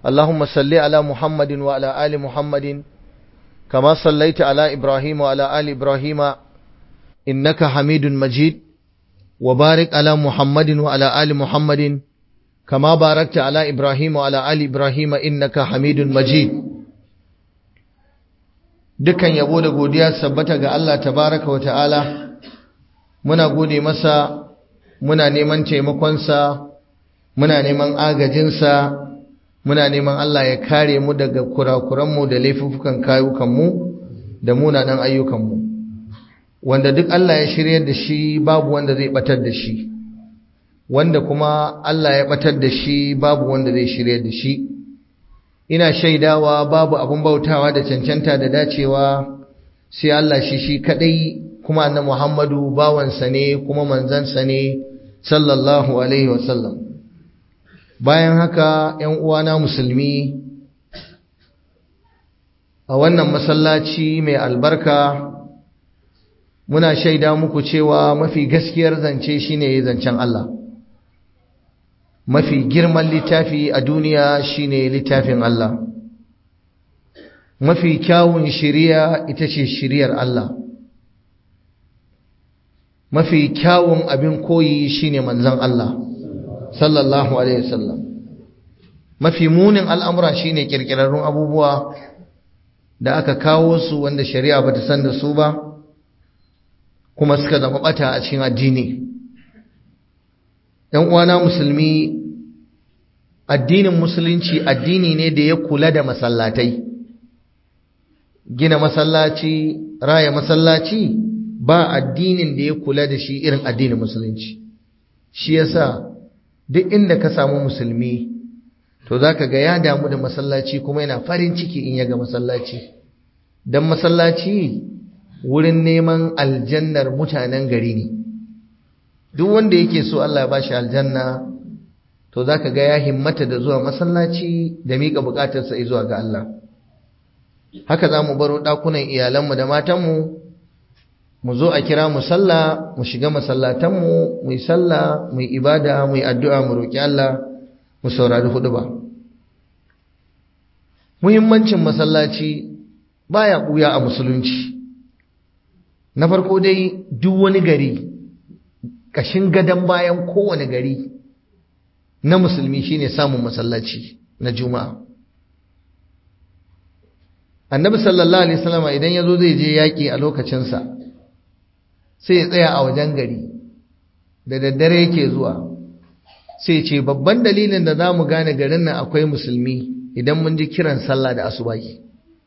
اللهم صل على محمد وعلى آل محمد كما صليت على إبراهيم وعلى آل إبراهيم إنك حميد مجيد وبارك على محمد وعلى آل محمد كما باركت على إبراهيم وعلى آل إبراهيم إنك حميد مجيد dukan yabo da godiya sabbata ga Allah tabaraka wa ta'ala muna gode masa muna neman taimakonsa muna neman agajinsa muna neman Allah ya kare mu daga kurakuranmu da laifukan kayukanmu da munanan ayyukanmu wanda duk Allah ya shiryar da shi babu wanda zai batar da shi wanda kuma Allah ya batar da shi babu wanda zai shiryar da shi ina shaidawa babu abun bautawa da cancanta da dacewa sai Allah shi shi kadai kuma annabi Muhammadu bawansa ne kuma manzansa ne sallallahu alaihi wasallam bayan haka ‘yan uwana musulmi a wannan masallaci mai albarka muna shaida muku cewa mafi gaskiyar zance shine zancen Allah mafi girman littafi a duniya shine littafin Allah mafi kyawun shiriya ita ce shiriyar Allah mafi kyawun abin koyi shine manzon Allah sallallahu alaihi wasallam mafi munin al'amura shine kirkirarrun abubuwa da aka kawo su wanda shari'a bata san da su ba kuma suka zama bata a cikin addini ɗan uwana musulmi addinin musulunci addini ne da ya kula da masallatai gina masallaci raya masallaci ba addinin da ya kula da shi irin addinin musulunci shi yasa duk inda ka samu musulmi to zaka ga ya damu da masallaci kuma yana farin ciki in ya ga masallaci dan masallaci wurin neman aljannar mutanen gari ne duk wanda yake so Allah ya bashi aljanna to zaka ga ya himmata da zuwa masallaci da mika bukatarsa zuwa ga Allah haka zamu baro dakunan iyalanmu da matanmu mu zo a kira mu sallah mu shiga masallatanmu mu yi sallah mu yi ibada mu yi addu'a mu roki Allah mu saurari hudu ba muhimmancin masallaci baya buya a musulunci na farko dai duk wani gari kashin gadon bayan kowane gari na musulmi shine samun masallaci na juma'a annabi sallallahu alaihi wasallam idan yazo zai je yaki a lokacinsa sai ya tsaya a wajen gari da daddare yake zuwa sai ce babban dalilin da za mu gane garin nan akwai musulmi idan mun ji kiran sallah da asubahi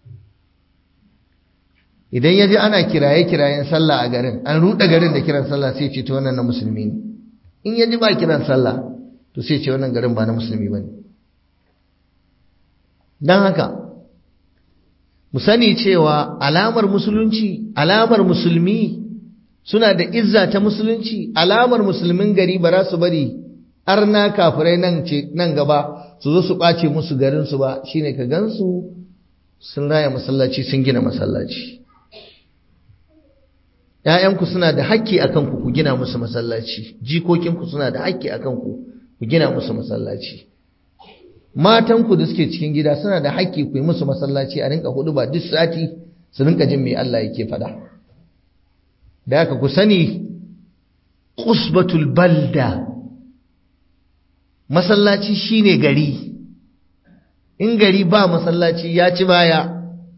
idan ya ji ana kiraye-kirayen sallah a garin an ruɗe garin da kiran sallah sai ce ta wannan na musulmi ne in ya ji ba kiran sallah to sai ce wannan garin ba na musulmi ba ne don haka mu sani cewa alamar musulunci alamar musulmi suna da izza ta musulunci alamar musulmin gari ba za su bari arna kafirai nan ce nan gaba su zo su ɓace musu garinsu ba shine ka gansu sun raya masallaci sun gina masallaci ‘ya'yanku suna da haƙƙi a kanku ku gina musu masallaci jikokinku suna da haƙƙi a kanku ku gina musu masallaci matanku da suke cikin gida suna da haƙƙi ku yi musu masallaci a rinka hudu ba duk sati su rinka jin me Allah yake faɗa da haka ku sani qusbatul balda masallaci shine gari in gari ba masallaci ya ci baya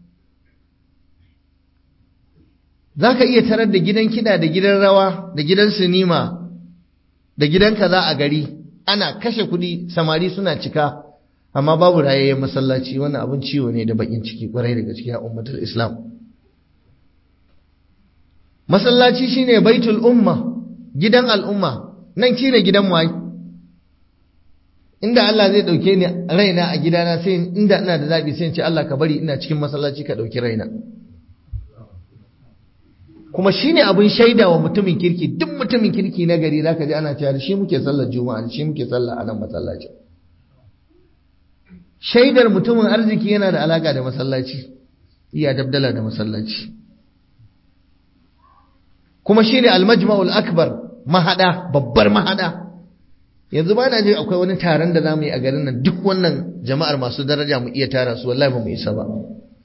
za ka iya tarar da gidan kiɗa da gidan rawa da gidan sinima da gidan kaza a gari ana kashe kuɗi samari suna cika amma babu rayayyen masallaci wannan abin ciwo ne da bakin ciki kwarai daga cikin ummatul islam masallaci shine baitul umma gidan al'umma nan shine gidan mu inda Allah zai dauke ni raina a gidana sai inda ina da zabi sai in ce Allah ka bari ina cikin masallaci ka dauki raina kuma shine abin shaida wa mutumin kirki duk mutumin kirki na gari zaka ji ana cewa shi muke sallar juma'a shi muke sallah a nan masallaci shaidar mutumin arziki yana da alaka da masallaci iya dabdala da masallaci kuma shine almajma'ul akbar mahada babbar mahada yanzu ba na jin akwai wani taron da za mu yi a garin nan duk wannan jama'ar masu daraja mu iya tara su wallahi ba mu isa ba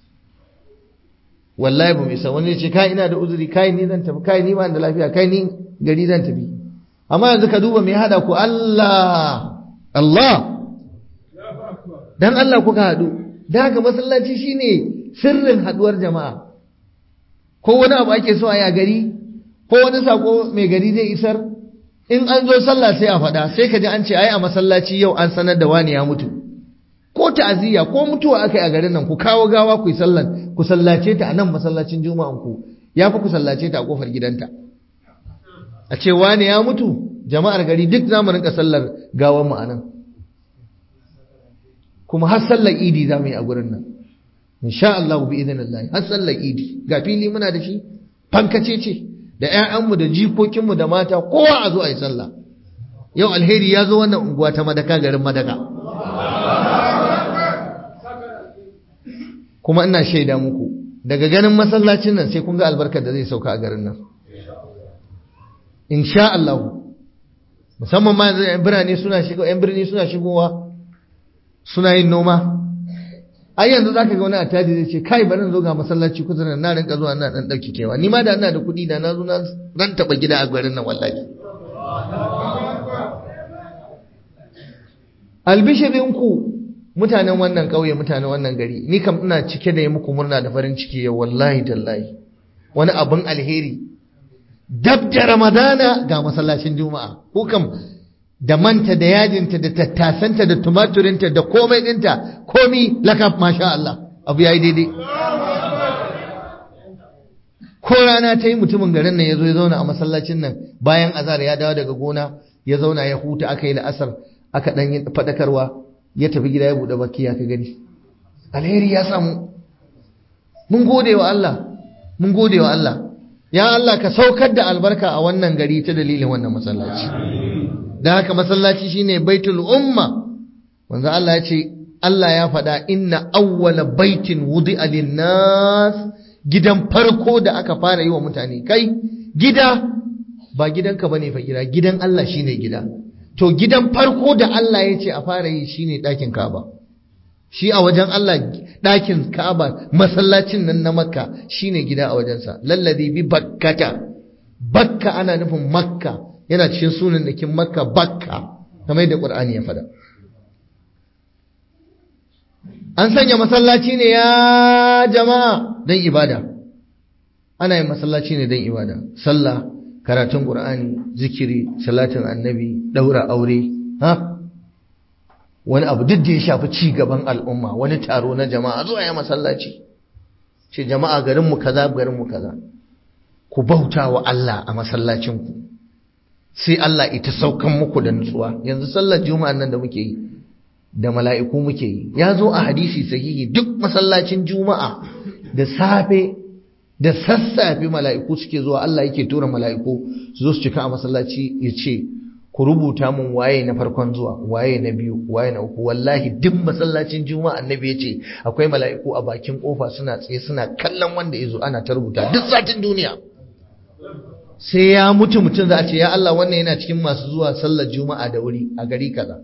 wallahi ba mu isa wani ce kai ina da uzuri kai ni zan tafi kai ni ba da lafiya kai ni gari zan tafi amma yanzu ka duba me ya hada ku Allah Allah dan Allah kuka hadu dan haka masallaci shine sirrin haduwar jama'a ko wani abu ake so a yi a gari ko wani sako mai gari zai isar in an zo sallah sai a faɗa sai ka ji an ce ai a masallaci yau an sanar da wani ya mutu ko ta'aziyya ko mutuwa aka yi a garin nan ku kawo gawa ku yi sallan ku sallace ta a nan masallacin juma'an ku ya fi ku sallace ta a kofar gidanta a ce wani ya mutu jama'ar gari duk za mu rinka sallar gawan mu a nan kuma har sallar idi za mu yi a gurin nan insha Allah bi idinillah har sallar idi ga fili muna da shi fankace ce da ƴaƴanmu da jikokinmu da mata kowa a zo a yi sallah yau alheri ya zo wannan unguwa ta madaka garin madaka kuma ina shaida muku daga ganin masallacin nan sai kun ga albarkar da zai sauka a garin nan insha Allah musamman ma yanzu ƴan birane suna shigo ƴan birni suna shigowa suna yin noma ai yanzu zaka ga wani atadi zai ce kai bari zo ga masallaci kusa nan na rinka zuwa ina dan dauki kewa ni ma da ina da kuɗi da na zo na ran taba gida a garin nan wallahi albishirinku mutanen wannan ƙauye mutanen wannan gari ni kam ina cike da yi muku murna da farin ciki yau wallahi tallahi wani abin alheri dab da ramadana ga masallacin juma'a ko kam da manta da yajinta da tattasanta da tumaturinta da komai ɗinta komi lakab masha Allah abu ya yi daidai ko rana ta yi mutumin garin nan ya zo ya zauna a masallacin nan bayan azar ya dawo daga gona ya zauna ya huta aka yi la'asar aka ɗan yi faɗakarwa ya tafi gida ya buɗe baki ya ka gani alheri ya samu mun gode wa Allah mun gode wa Allah ya Allah ka saukar da albarka a wannan gari ta dalilin wannan masallaci da haka masallaci shine baitul umma wanda Allah ya ce Allah ya faɗa inna awwala baitin wudi'a lin-nas gidan farko da aka fara yi wa mutane kai gida ba gidanka bane fa gida gidan Allah shine gida to gidan farko da Allah ya ce a fara yi shine ɗakin Ka'aba shi a wajen Allah ɗakin Ka'aba masallacin nan na Makka shine gida a wajensa lalladi bi bakkata bakka ana nufin Makka yana cikin sunan dakin Makka bakka kamar yadda Qur'ani ya faɗa an sanya masallaci ne ya jama'a don ibada ana yin masallaci ne don ibada sallah karatun qur'ani zikiri salatin annabi daura aure ha wani abu duk da ya shafi ci gaban al'umma wani taro na jama'a zuwa ya masallaci ce jama'a garinmu kaza garinmu kaza ku bauta wa Allah a masallacinku sai Allah ita saukan muku da nutsuwa yanzu sallar juma'a nan da muke yi da mala'iku muke yi ya zo a hadisi sahihi duk masallacin juma'a da safe da sassafe mala'iku suke zuwa Allah yake tura mala'iku su zo su cika a masallaci ya ce ku rubuta mun waye na farkon zuwa waye na biyu waye na uku wallahi duk masallacin juma'a annabi ya ce akwai mala'iku a bakin kofa suna tsaye suna kallon wanda ya zo ana ta rubuta duk satin duniya sai ya mutu mutum za a ce ya Allah wannan yana cikin masu zuwa sallar juma'a da wuri a gari kaza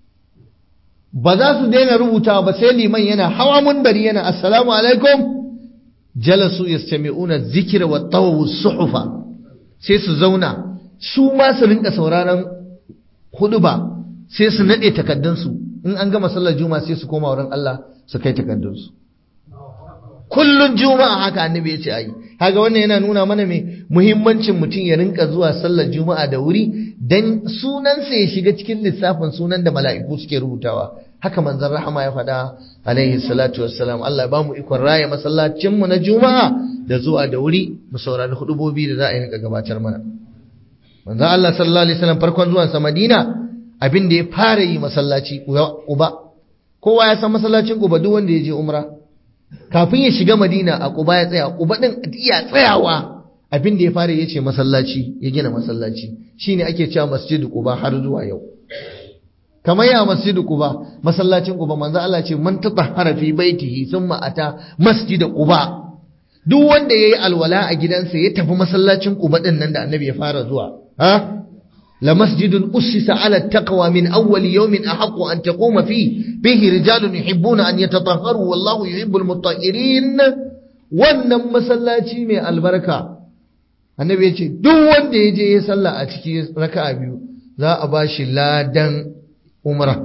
ba za su daina rubutawa ba sai liman yana hawa munbari yana assalamu alaikum jalasu yastami'una dhikra wa tawawu suhufa sai su zauna su ma su rinka sauraron huduba sai su nade takaddunsu in an gama sallar juma'a sai su koma wurin Allah su kai takaddunsu kullun juma'a haka annabi ya ce ayi kaga wannan yana nuna mana me muhimmancin mutum ya rinka zuwa sallar juma'a da wuri dan sunansa ya shiga cikin lissafin sunan da mala'iku suke rubutawa haka manzon rahama ya faɗa alaihi salatu wassalam Allah ba mu ikon raya masallacin mu na juma'a da zuwa da wuri mu saurari hudubobi da za a yi rinka gabatar mana manzon Allah sallallahu alaihi wasallam farkon zuwan sa Madina abin da ya fara yi masallaci Quba kowa ya san masallacin Quba duk wanda ya je umra kafin ya shiga Madina a Quba ya tsaya Quba din iya tsayawa abin da ya fara yace masallaci ya gina masallaci shine ake cewa masjidu Quba har zuwa yau kamar ya masjidu Quba masallacin Quba manzo Allah ce man tatahhara fi baitihi thumma ata masjidu Quba duk wanda yayi alwala a gidansa ya tafi masallacin Quba din nan da Annabi ya fara zuwa ha lamasjidun ussisa ala taqwa min awwal yawmin ahaqqu an taquma fi bihi rijalun yuhibbuna an yatatahharu wallahu yuhibbul mutahhirin wannan masallaci mai albarka annabi ya ce duk wanda ya je ya sallah a ciki raka'a biyu za a ba shi ladan umra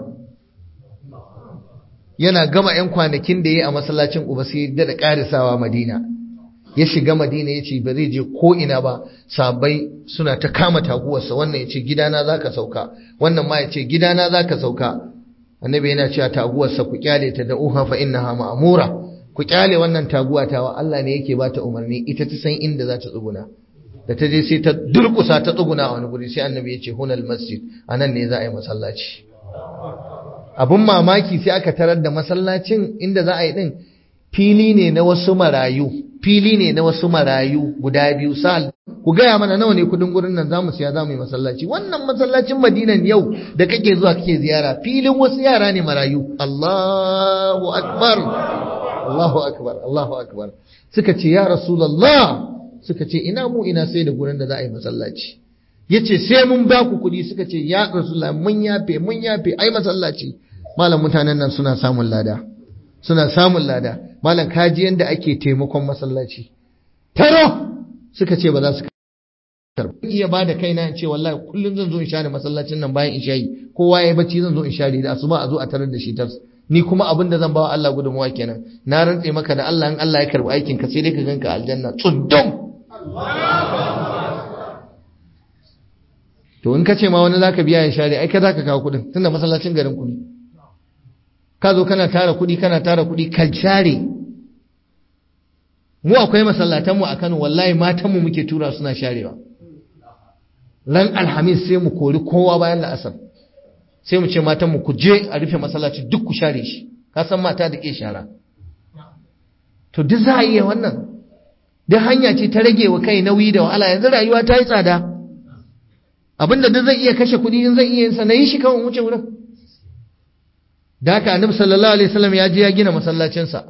yana gama 'yan kwanakin da ya yi a masallacin uba sai da ƙarisawa madina ya shiga madina ya ce ba zai je ko ina ba sabai suna ta kama taguwarsa wannan ya ce gidana za ka sauka wannan ma ya ce gidana za ka sauka annabi yana cewa taguwarsa ku kyale ta da uha fa innaha ma'mura ku kyale wannan taguwa tawa Allah ne yake bata umarni ita ta san inda za ta tsuguna da ta je sai ta durkusa ta tsuguna a wani guri sai annabi ya ce hunal masjid anan ne za a yi masallaci abun mamaki sai aka tarar da masallacin inda za a yi din fili ne na wasu marayu fili ne na wasu marayu guda biyu sal ku gaya mana nawa ne kudin gurin nan zamu siya zamu yi masallaci wannan masallacin madinan yau da kake zuwa kake ziyara filin wasu yara ne marayu Allahu akbar Allahu akbar Allahu akbar suka ce ya rasulullah suka ce ina mu ina sai da gurin da za a yi masallaci yace sai mun ba ku kuɗi suka ce ya rasulullah mun yafe mun yafe ai masallaci malam mutanen nan suna samun lada suna samun lada malam kaji yanda ake taimakon masallaci taro suka ce ba za su karba iya ba da kaina in ce wallahi kullum zan zo in share masallacin nan bayan in shayi kowa ya bacci zan zo in share da asuba a zo a tarar da shi tas ni kuma abin da zan bawa Allah gudunmuwa kenan na rantse maka da Allah in Allah ya karbi aikin ka sai dai ka ganka aljanna tsundum to in ka ce ma wani zaka biya ya share ai ka zaka kawo kudin tunda masallacin garin ku ne ka zo kana tara kudi kana tara kudi ka share mu akwai masallatan mu a Kano wallahi matan mu muke tura suna sharewa ran alhamis sai mu kori kowa bayan la'asar sai mu ce matan mu ku je a rufe masallaci duk ku share shi ka san mata da ke shara to duk za a iya wannan duk hanya ce ta rage wa kai nauyi da wahala yanzu rayuwa ta yi tsada abinda duk zai iya kashe kuɗi in zai iya yin sa na yi shi kawai wuce wurin da haka annabi sallallahu alaihi wasallam ya je ya gina masallacinsa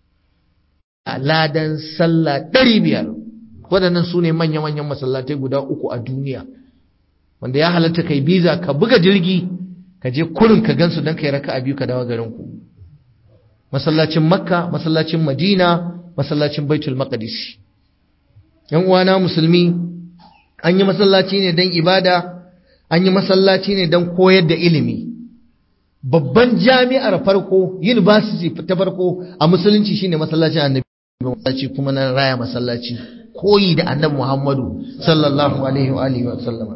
a ladan sallah ɗari biyar waɗannan su ne manya-manyan masallatai guda uku a duniya wanda ya halatta kai biza ka buga jirgi ka je kurin ka gansu don kai raka a biyu ka dawo garin ku masallacin makka masallacin madina masallacin baitul maqdis yan uwana musulmi an yi masallaci ne don ibada an yi masallaci ne don koyar da ilimi babban jami'ar farko university ta farko a musulunci shine masallacin annabi masallaci kuma na raya masallaci koyi da annabi muhammadu sallallahu alaihi wa alihi wa sallama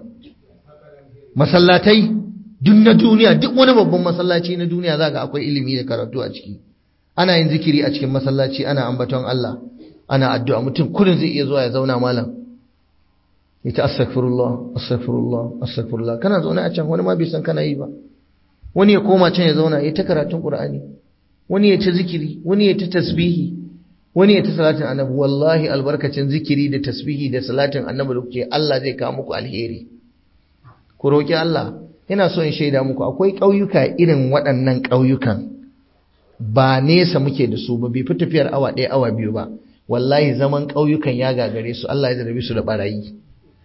masallatai duk na duniya duk wani babban masallaci na duniya zaka akwai ilimi da karatu a ciki ana yin zikiri a cikin masallaci ana ambaton Allah ana addu'a mutum kullun zai iya zuwa ya zauna malam yace astaghfirullah astaghfirullah astaghfirullah kana zaune a can wani ma bai san kana yi ba wani ya koma can ya zauna ya ta karatun qur'ani wani ya ta zikiri wani ya ta tasbihi wani ya ta salatin annabi wallahi albarkacin zikiri da tasbihi da salatin annabi da kuke Allah zai kawo muku alheri ku roki Allah ina so in shaida muku akwai ƙauyuka irin waɗannan ƙauyukan ba nesa muke da su ba bai fi tafiyar awa ɗaya awa biyu ba wallahi zaman ƙauyukan ya gagare su Allah ya zarabi su da barayi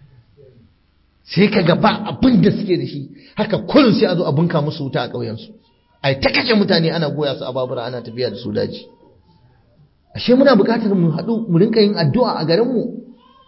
sai ka ga ba abin da suke da shi haka kullum sai a zo a bunka musu wuta a ƙauyensu ai ta kashe mutane ana goya su a babura ana tafiya da su daji ashe muna buƙatar mu haɗu mu rinka yin addu'a a garinmu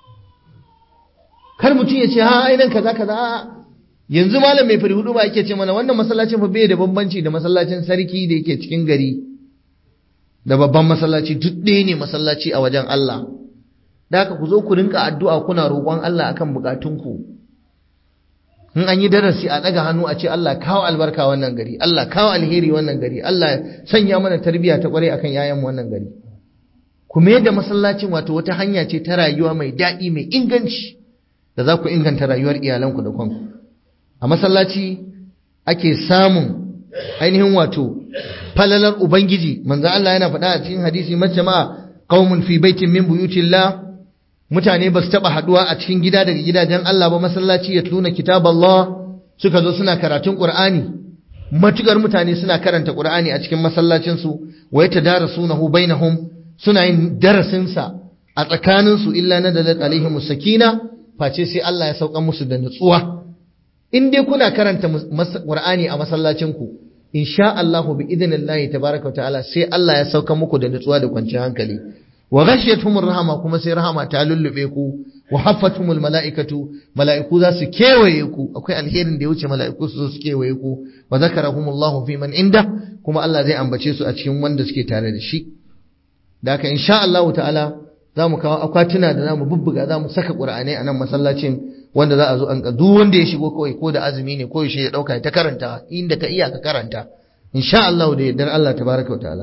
kar mutum ya ce ha ai nan kaza kaza yanzu malam mai fari hudu ba yake ce mana wannan masallacin fa bai da bambanci da masallacin sarki da yake cikin gari da babban masallaci duk ɗaya ne masallaci a wajen Allah da haka ku zo ku rinka addu'a kuna roƙon Allah akan bukatunku in an yi darasi a ɗaga hannu a ce Allah kawo albarka wannan gari Allah kawo alheri wannan gari Allah sanya mana tarbiyya ta kware akan yayan wannan gari ku mai da masallacin wato wata hanya ce ta rayuwa mai daɗi mai inganci da za ku inganta rayuwar iyalanku da kanku a masallaci ake samun ainihin wato falalar ubangiji manzo Allah yana faɗa a cikin hadisi majama'a qaumun fi baitin min buyutillah mutane ba su taba haduwa a cikin gida daga gidajen Allah ba masallaci ya tuna kitaballah suka zo suna karatun qur'ani matukar mutane suna karanta qur'ani a cikin masallacin su wa yatadarasunahu bainahum suna yin darasin sa a tsakanin su illa nadalat alaihim sakina face sai Allah ya sauka musu da nutsuwa in dai kuna karanta Qur'ani a masallacin ku insha Allah bi idnillahi tabaaraka wa ta'ala sai Allah ya sauka muku da nutsuwa da kwanciyar hankali wa ghashiyatuhumur rahama kuma sai rahama ta lullube ku wa haffatumul mala'ikatu mala'iku za su kewaye ku akwai alherin da ya wuce mala'iku su zo su kewaye ku wa zakarahumullahu fi man inda kuma Allah zai ambace su a cikin wanda suke tare da shi da haka insha Allah ta'ala za mu kawo akwatuna da za mu bubbuga za mu saka ƙur'anai a nan masallacin wanda za a zo an duk wanda ya shigo kawai ko da azumi ne ko ya ɗauka ta karanta inda ka iya ka karanta insha Allah da yardar Allah tabaraka wa ta'ala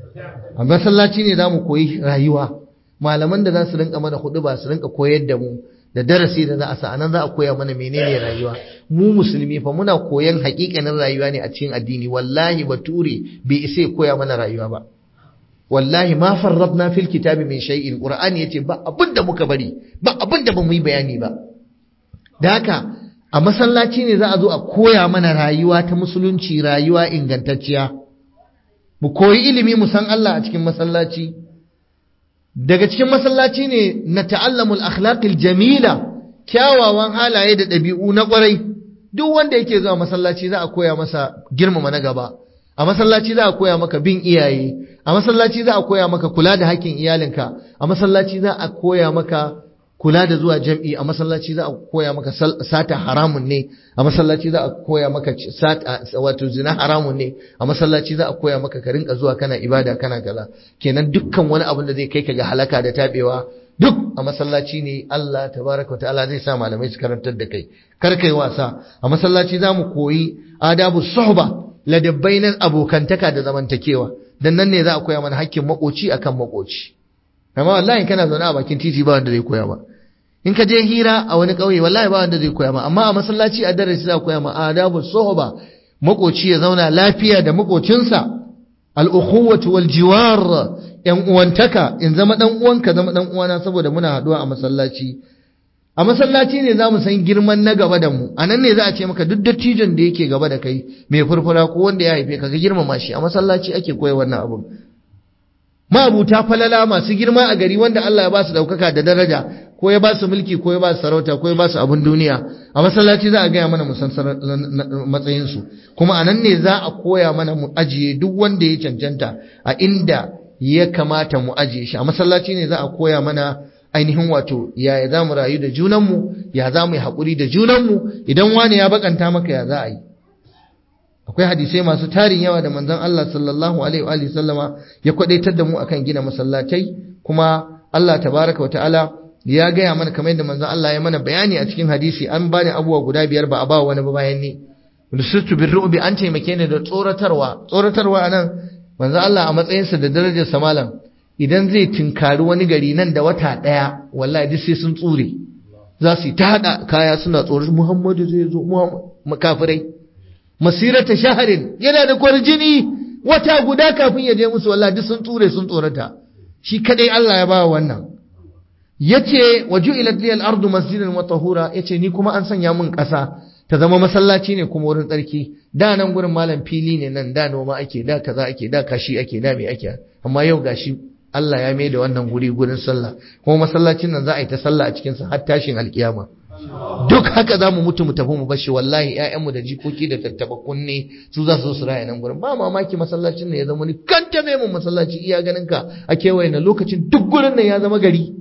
a masallaci ne za mu koyi rayuwa malaman da za su rinka mana hudu ba su rinka koyar da mu da darasi da za a sa anan za a koya mana menene rayuwa mu musulmi fa muna koyan hakikanin rayuwa ne a cikin addini wallahi bature bai isa koya mana rayuwa ba wallahi ma farradna fil kitabi min shay'in qur'ani yace ba abinda muka bari ba abinda bamu yi bayani ba da haka a masallaci ne za a zo a koya mana rayuwa ta musulunci rayuwa ingantacciya mu koyi ilimi mu san Allah a cikin masallaci daga cikin masallaci ne na ta'allamul akhlaqil jamila kyawawan halaye da ɗabi'u na ƙwarai duk wanda yake zuwa masallaci za a koya masa girmama na gaba a masallaci za a koya maka bin iyaye a masallaci za a koya maka kula da hakkin iyalinka a masallaci za a koya maka kula da zuwa jam'i a masallaci za a koya maka sata haramun ne a masallaci za a koya maka sata wato zina haramun ne a masallaci za a koya maka ka rinka zuwa kana ibada kana kaza kenan dukkan wani abin da zai kai ka ga halaka da tabewa duk a masallaci ne Allah tabaraka ta'ala zai sa malamai su karantar da kai kar kai wasa a masallaci za mu koyi adabu suhba ladabbai na abokantaka da zamantakewa dan nan ne za a koya mana hakkin makoci akan makoci amma wallahi kana zaune a bakin titi ba wanda zai koya ba in ka je hira a wani ƙauye wallahi ba wanda zai koya ma amma a masallaci a darasi za a koya ma adabu suhba makoci ya zauna lafiya da makocinsa al-ukhuwatu wal jiwar yan uwantaka in zama dan uwanka zama dan uwana saboda muna haduwa a masallaci a masallaci ne za mu san girman na gaba da mu a nan ne za a ce maka duk dattijon da yake gaba da kai mai furfura ko wanda ya haife ka ga girmama shi a masallaci ake koya wannan abun ma'abuta falala masu girma a gari wanda Allah ya ba su daukaka da daraja ko ya ba su mulki ko ya ba su sarauta ko ya ba su abin duniya a masallaci za a gaya mana mu san matsayin su kuma a nan ne za a koya mana mu ajiye duk wanda ya cancanta a inda ya kamata mu ajiye shi a masallaci ne za a koya mana ainihin wato ya za mu rayu da junanmu ya za mu yi haƙuri da junanmu idan wani ya bakanta maka ya za a yi akwai hadisai masu tarin yawa da manzon Allah sallallahu alaihi wa sallama ya kwadaitar da mu akan gina masallatai kuma Allah tabaraka wa ta'ala ya gaya mana kamar yadda manzon Allah ya mana bayani a cikin hadisi an bani abubuwa guda biyar ba a ba wani ba bayan ni rusutu birru'bi an taimake ni da tsoratarwa tsoratarwa anan manzon Allah a matsayinsa da darajar sa malam idan zai tinkari wani gari nan da wata ɗaya wallahi duk sai sun tsure za su yi ta haɗa kaya suna tsoron muhammadu zai zo makafirai masirata shaharin yana da kwarjini wata guda kafin ya je musu wallahi duk sun tsure sun tsorata shi kadai Allah ya ba wannan yace waju'ilat liyal ardu masjidan wa tahura yace ni kuma an sanya min ƙasa ta zama masallaci ne kuma wurin tsarki da nan gurin malam fili ne nan da noma ake da kaza ake da kashi ake da me ake amma yau gashi Allah ya mai da wannan guri gurin sallah kuma masallacin nan za a yi ta sallah a cikinsa har tashin alkiyama duk haka za mu mutu mu tafi mu bashi wallahi ƴaƴanmu da jikoki da tattaba kunne su za su su raya nan gurin ba mamaki masallacin nan ya zama ni kanta mai mun masallaci iya ganin ka a kewaye na lokacin duk gurin nan ya zama gari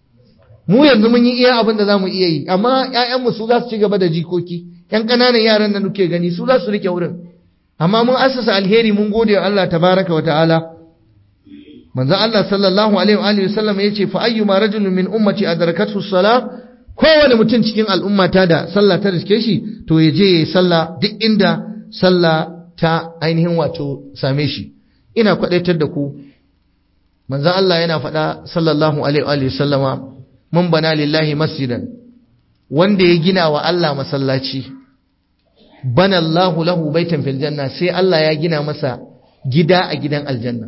mu yanzu mun yi iya abin da za mu iya yi amma ƴaƴanmu su za su ci gaba da jikoki ƴan ƙananan yaran da nuke gani su za su rike wurin amma mun asasa alheri mun gode wa Allah tabaraka wa ta'ala manzo Allah sallallahu alaihi wa alihi wasallam yace fa ayyuma rajulun min ummati adrakathu salah kowane mutum cikin al'ummata da sallah ta riske shi to ya je yayi sallah duk inda sallah ta ainihin wato same shi ina kwadaitar da ku manzo Allah yana faɗa sallallahu alaihi wa alihi wasallama mun bana lillahi masjidan wanda ya gina wa Allah masallaci bana Allahu lahu baitan fil janna sai Allah ya gina masa gida a gidan aljanna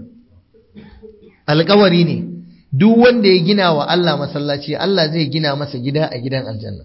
alkawari ne duk wanda ya gina wa Allah masallaci Allah zai gina masa gida a gidan aljanna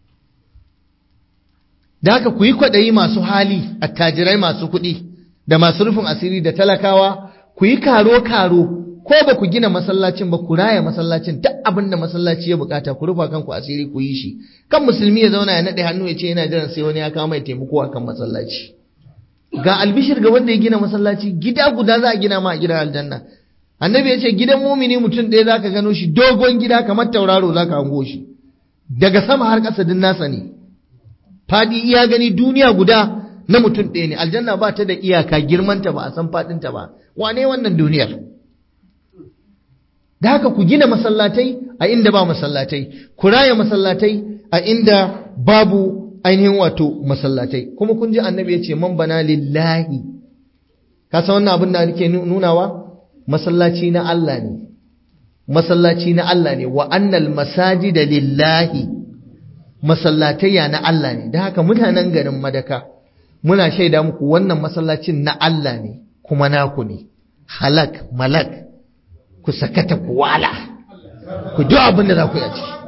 da haka ku yi kwaɗayi masu hali attajirai masu kuɗi da masu rufin asiri da talakawa ku yi karo-karo ko ba ku gina masallacin ba ku raya masallacin duk abin da masallaci ya bukata ku rufa kanku asiri ku yi shi kan musulmi ya zauna ya naɗe hannu ya ce yana jiran sai wani ya kawo mai taimako akan masallaci ga albishir ga wanda ya gina masallaci gida guda za a gina ma a gidan aljanna annabi ya ce gidan mumini mutum ɗaya za ka gano shi dogon gida kamar tauraro za ka hango shi daga sama har ƙasa din nasa ne faɗi iya gani duniya guda na mutum ɗaya ne aljanna ba ta da iyaka girmanta ba a san faɗinta ba wane wannan duniyar da haka ku gina masallatai a inda ba masallatai ku raya masallatai a inda babu ainihin wato masallatai kuma kun ji annabi ya ce man bana lillahi ka san wannan abin da nake nunawa masallaci na Allah ne masallaci na Allah ne wa annal masajida lillahi masallatayya na Allah ne da haka mutanen garin madaka muna shaida muku wannan masallacin na Allah ne kuma naku ne halak malak ku sakata ku wala ku duk abin da za ku yi a ciki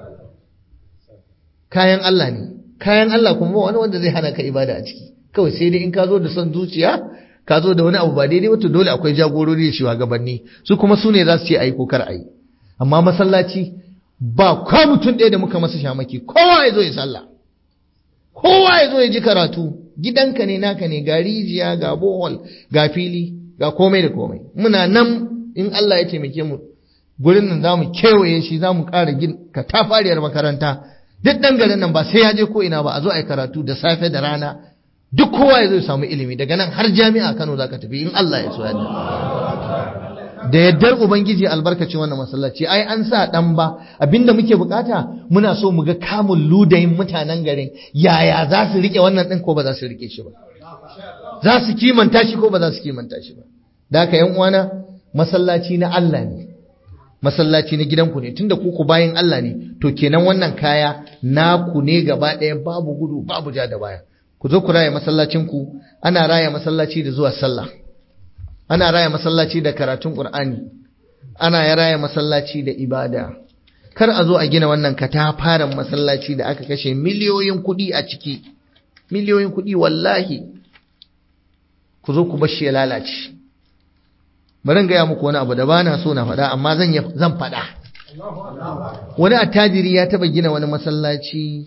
kayan Allah ne kayan Allah kuma ba wani wanda zai hana ka ibada a ciki kawai sai dai in ka zo da son zuciya ka zo da wani abu ba daidai wato dole akwai jagorori da shugabanni su kuma su ne za su ce ayi ko kar ayi amma masallaci ba kwa mutum ɗaya da muka masa shamaki kowa ya zo ya sallah kowa ya zo ya ji karatu gidanka ne naka ne ga rijiya ga bohol ga fili ga komai da komai muna nan in Allah ya taimake mu gurin nan za mu kewaye shi za mu ƙara ka tafariyar makaranta duk ɗan garin nan ba sai ya je ko ina ba a zo a yi karatu da safe da rana duk kowa ya zo ya samu ilimi daga nan har jami'a Kano za ka tafi in Allah ya so yadda da yaddar ubangiji albarkacin wannan masallaci ai an sa dan ba abinda muke bukata muna so mu ga kamun ludayin mutanen garin yaya za su rike wannan din ko ba za su rike shi ba za su kimanta shi ko ba za su kimanta shi ba da haka yan uwana masallaci na Allah ne masallaci na gidanku ne tunda ku ku bayin Allah ne to kenan wannan kaya naku ne gaba ɗaya babu gudu babu ja da baya ku zo ku raya masallacin ku ana raya masallaci da zuwa sallah ana raya masallaci da karatun Qur'ani ana ya raya masallaci da ibada kar a zo a gina wannan katafaren masallaci da aka kashe miliyoyin kuɗi a ciki miliyoyin kuɗi wallahi ku zo ku bar shi ya lalace bari gaya muku wani abu da ba na so na faɗa amma zan zan faɗa wani attajiri ya taɓa gina wani masallaci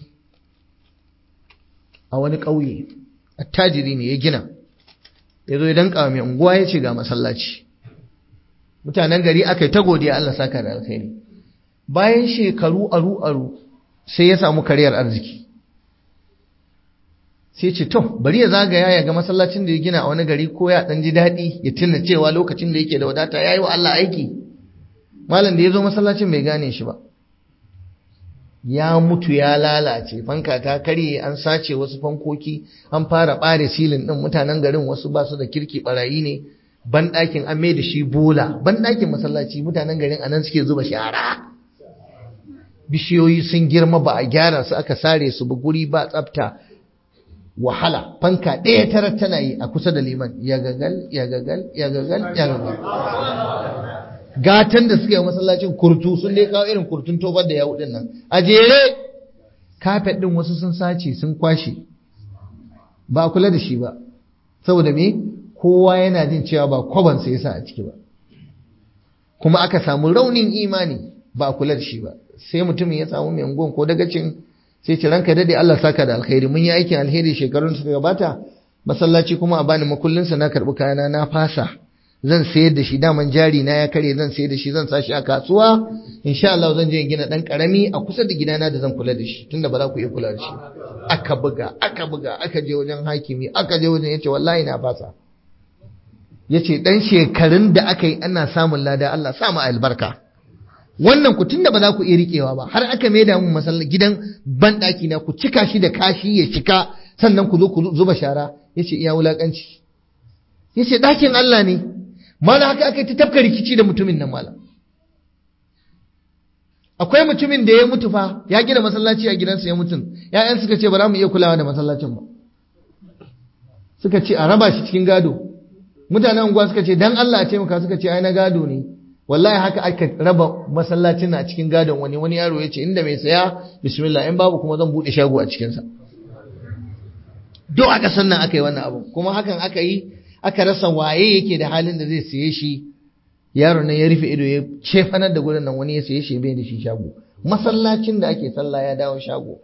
a wani ƙauye attajiri ne ya gina ya zo ya danka mai unguwa ya ce ga masallaci mutanen gari aka yi ta godiya Allah saka da alkhairi bayan shekaru aru aru sai ya samu kariyar arziki sai ce to bari ya zagaya ya ga masallacin da ya gina a wani gari ko ya dan ji daɗi ya tuna cewa lokacin da yake da wadata ya yi wa Allah aiki malam da ya zo masallacin bai gane shi ba ya mutu ya lalace fanka ta karye an sace wasu fankoki an fara ɓare silin ɗin mutanen garin wasu ba su da kirki barayi ne banɗakin an mai da shi bola banɗakin masallaci mutanen garin anan suke zuba shara bishiyoyi sun girma ba a gyara su aka sare su ba guri ba tsafta wahala fanka ɗaya tara tana yi a kusa da liman ya gagal ya gagal ya gagal ya gagal gatan da suka yi masallacin kurtu sun dai kawo irin kurtun tobar da yawu nan a jere kafet ɗin wasu sun sace sun kwashe ba a kula da shi ba saboda me kowa yana jin cewa ba kwabansa ya sa a ciki ba kuma aka samu raunin imani ba a kula da shi ba sai mutumin ya samu mai unguwan ko dagacin sai ce ranka dade Allah saka da alkhairi mun yi aikin alheri shekarun suka gabata masallaci kuma a bani makullin sa na karbi kayana na fasa zan sayar da shi daman jari na ya kare zan sayar da shi zan sashi a kasuwa insha Allah zan je in gina dan karami a kusa da gidana da zan kula da shi tunda ba za ku iya kula da shi aka buga aka buga aka je wajen hakimi aka je wajen yace wallahi na fasa yace dan shekarun da aka yi ana samun lada Allah sa mu albarka wannan ku tunda ba za ku iya riƙewa ba har aka maida mun masallaci gidan banɗaki na ku cika shi da kashi ya cika sannan ku zo ku zuba shara yace iya wulakanci yace ɗakin Allah ne mala haka aka ta tafka rikici da mutumin nan mala akwai mutumin da ya mutu fa ya gina masallaci a gidansa ya mutum ƴaƴan suka ce ba za mu iya kulawa da masallacin ba suka ce a raba shi cikin gado mutanen unguwa suka ce dan Allah a taimaka suka ce ai na gado ne wallahi haka aka raba masallacin na cikin gadon wani wani yaro ya ce inda mai saya bismillah in babu kuma zan bude shago a cikinsa duk aka sannan aka yi wannan abu kuma hakan aka yi aka rasa waye yake da halin da zai siye shi yaron nan ya rufe ido ya cefanar da gurin nan wani ya saye shi bai da shi shago masallacin da ake sallah ya dawo shago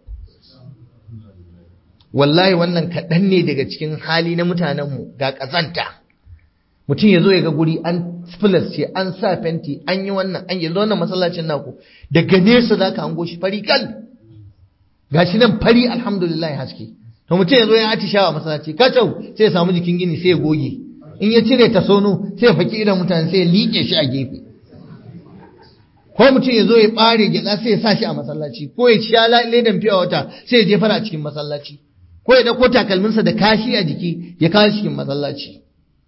wallahi wannan kaɗan ne daga cikin hali na mutanenmu ga ƙazanta mutum ya zo ya ga guri an filas ce an sa fenti an yi wannan an yanzu wannan masallacin naku daga nesa za ka hango shi fari kal ga shi nan fari alhamdulillah haske to mutum ya zo ya atishawa masallaci kacau sai ya samu jikin gini sai ya goge in ya cire ta sono sai ya faki idan mutane sai ya liƙe shi a gefe ko mutum ya zo ya ɓare gyaɗa sai ya sa shi a masallaci ko ya sha ledan fiya wata sai ya jefar a cikin masallaci ko ya ɗauko takalminsa da kashi a jiki ya kawo cikin masallaci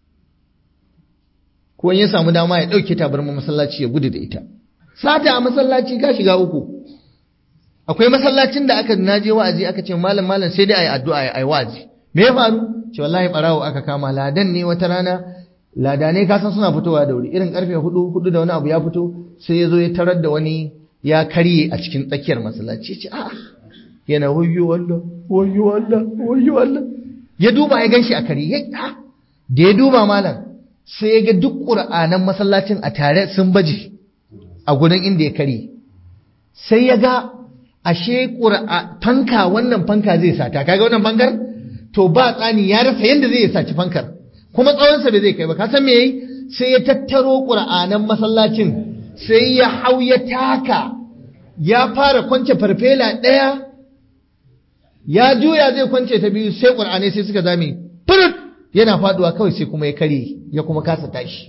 ko ya samu dama ya ɗauke tabarma masallaci ya gudu da ita sata a masallaci ka shiga uku akwai masallacin da aka naje wa'azi aka ce malam malam sai dai ayi addu'a ayi wa'azi me ya faru ce wallahi barawo aka kama ladan ne wata rana ladanai ka san suna fitowa da wuri irin karfe hudu hudu da wani abu ya fito sai ya zo ya tarar da wani ya karye a cikin tsakiyar masallaci ce a'a yana wayyo Allah wayyo Allah wayyo Allah ya duba ya ganshi a kare ya da ya duba malam sai ya ga duk qur'anan masallacin a tare sun baje a gurin inda ya kare sai ya ga ashe qur'a fanka wannan fanka zai sata kaga wannan fankar to ba tsani ya rasa yanda zai saci fankar kuma tsawonsa bai zai kai ba ka san me yayi sai ya tattaro qur'anan masallacin sai ya hau ya taka ya fara kwance farfela ɗaya ya juya zai kwance ta biyu sai ƙur'anai sai suka zame furut yana faduwa kawai sai kuma ya kare ya kuma kasa tashi